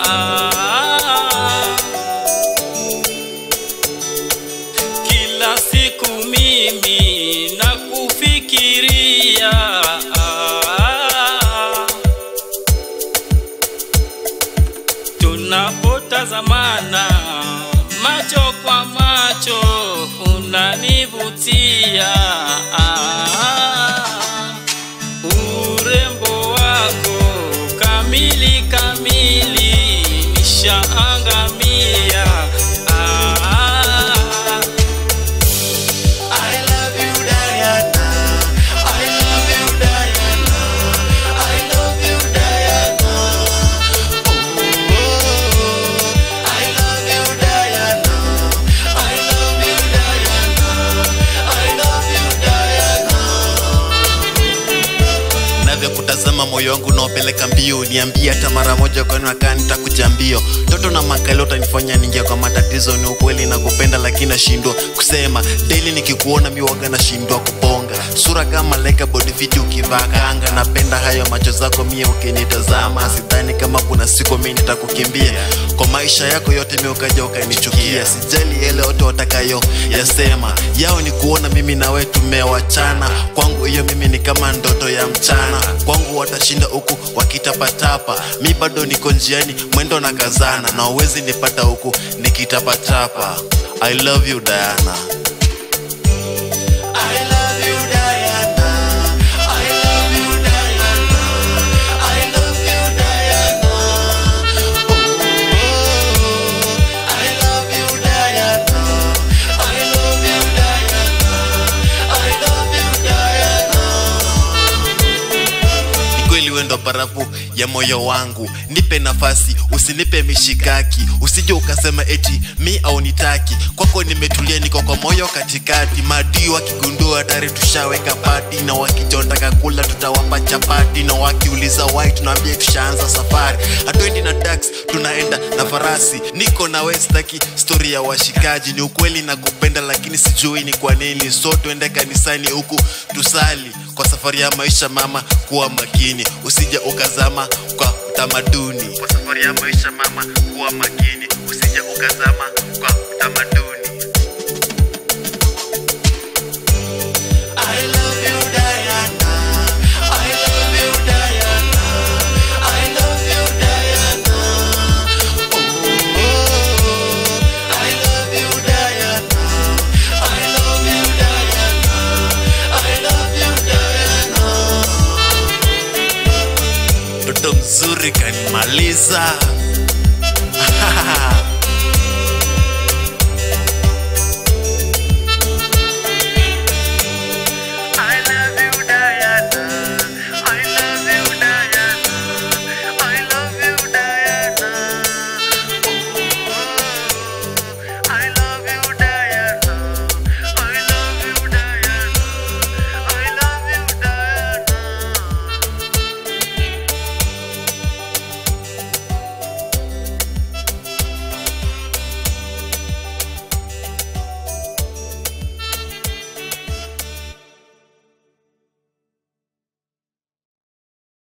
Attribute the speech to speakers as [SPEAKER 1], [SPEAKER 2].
[SPEAKER 1] kila siku mimi nakufikiria tunapotazamana macho kwa macho unanivutia urembo wako kamili kamili nishaangamia
[SPEAKER 2] I love you Diana I love you Diana I love you Diana Oh I love you Diana I love you Diana I love you Diana navyokutazama moyo wangu unaopeleka mbio niambie hata mara moja kwani nakaa nitakuja mbio toto na makali utanifanya ningia kwa matatizo ni ukweli na kupenda lakini nashindwa kusema daily nikikuona miwaga nashindwa kubonga sura kama leka body fit ukivaa kanga napenda hayo macho zako mie ukinitazama sidhani kama kuna siku mi nitakukimbia kwa maisha yako yote mi ukaja ukanichukia sijali yale yote watakayo yasema yao ni kuona mimi nawe tumewachana kwangu hiyo mimi ni kama ndoto ya mchana kwangu watashinda huku wakitapatapa mi bado niko njiani mwendo na kazana na uwezi nipata huku nikitapatapa i love you diana I love you, Diana. I love you, Diana. I love you, Diana. Oh, I love you, Diana. I love you, Diana. I love you, Diana. Ni kweli wewe ndo barafu ya moyo wangu nipe nafasi usinipe mishikaki usije ukasema eti mi au nitaki kwako nimetulia niko kwa moyo katikati madii wakigundua tayari tushaweka pati na wakijotaka kula tutawapa chapati na wakiuliza wai tunaambia tushaanza safari hatuendi na tax tunaenda na farasi niko na westaki stori ya washikaji ni ukweli na kupenda lakini sijui ni kwa nini so tuende kanisani huku tusali kwa safari ya maisha mama kuwa makini usija ukazama kwa utamaduni kwa safari ya maisha mama kuwa makini usija ukazama kwa utamaduni I love you, Diana. I love you, Diana. I love you, Diana. Oh, I love you, Diana. I love you, Diana. I love you, Diana. Mtoto mzuri kanimaliza